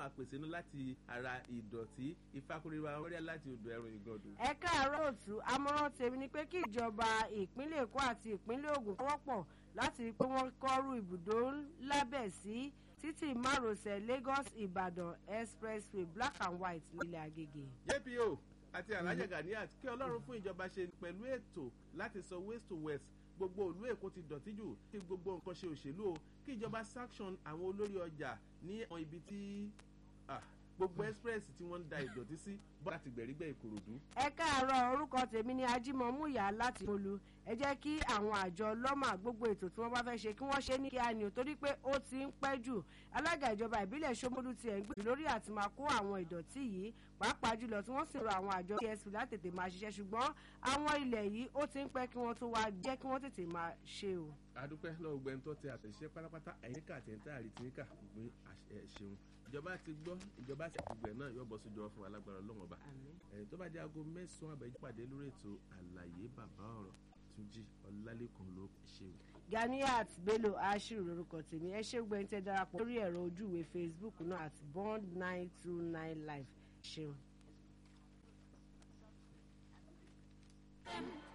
máa pèsè inú láti ara ìdọ̀tí ìfakúrẹ́wà wọ́rẹ́ láti odò ẹ̀rùn ìgọ̀dù. ẹ káàárọ̀ òtún àmọ̀ràn tèmi ni pé kí ìjọba ìpínlẹ̀ èkó àti ìpínlẹ̀ ògùn wọ́pọ̀ láti rí i pé wọ́n kọ́rù ibùdó lábẹ́ sí títì márosẹ̀ lagos ìbàdàn expressway black and white nílẹ̀ àgègè. jpo àti alhaja ganiat kí ọlọ́run fún ìjọba ṣe pẹ̀lú ètò láti sọ waste to west gbogbo òlú èkó ti dọ̀tí jù kí gbogbo nǹkan ṣe òṣèlú o kí ìjọba sanction àwọn olórí ọjà ní àwọn ibi tí gbogbo express tí wọ́n ń da ìdọ̀tí sí bọ́ láti gbẹ̀rígbẹ̀ ìkòròdú. ẹ káàárọ̀ orúkọ tèmi ni ajímọ̀múyà láti molu ẹ jẹ́ kí àwọn àjọ lọ́mà gbogbo ètò tí wọ́n bá fẹ́ ṣe kí wọ́n ṣe ní kíá ni ò torí pé ó ti ń pẹ́ jù alága ìjọba ìbílẹ̀ sọmọlú tiẹ̀ ń gbèrú lórí àti máa kó àwọn ìdọ̀tí yìí pàápàá jùlọ tí wọ́n sì rọ àwọn àjọ psp látètè máa ṣiṣẹ́ ṣùgbọ́n àwọn ilẹ̀ yìí ó ti ń pẹ́ kí wọ́n tó wá jẹ́ kí wọ́n tètè máa ṣe o. adúpẹ́ lọ́wọ́ gbẹ́ntọ́ tẹ àtẹ̀ṣẹ́ pátápátá ẹ̀yìnká àtẹ̀ntẹ́ àrètíníkà gbé ṣeun ìjọba ti gbọ́ ìjọba sì ti gbẹ̀ náà yóò bọ́ sójú ọ fún alágbára ọlọ́wọ́n ọba ẹ̀yìn tó bá jẹ́ aago mẹ́sàn-án àbẹ̀jẹ́ pàdé lórí ètò àlàyé bàbá ọ̀rọ̀ túnjí ọlálẹ́kan ló ṣe o. ganiat bello ashiru lorúkọ tèmi ẹ ṣé gbẹ́ ń tẹ́ darapọ̀ lórí ẹ̀rọ ojúwe facebook náà at bond nine two nine live ṣeun.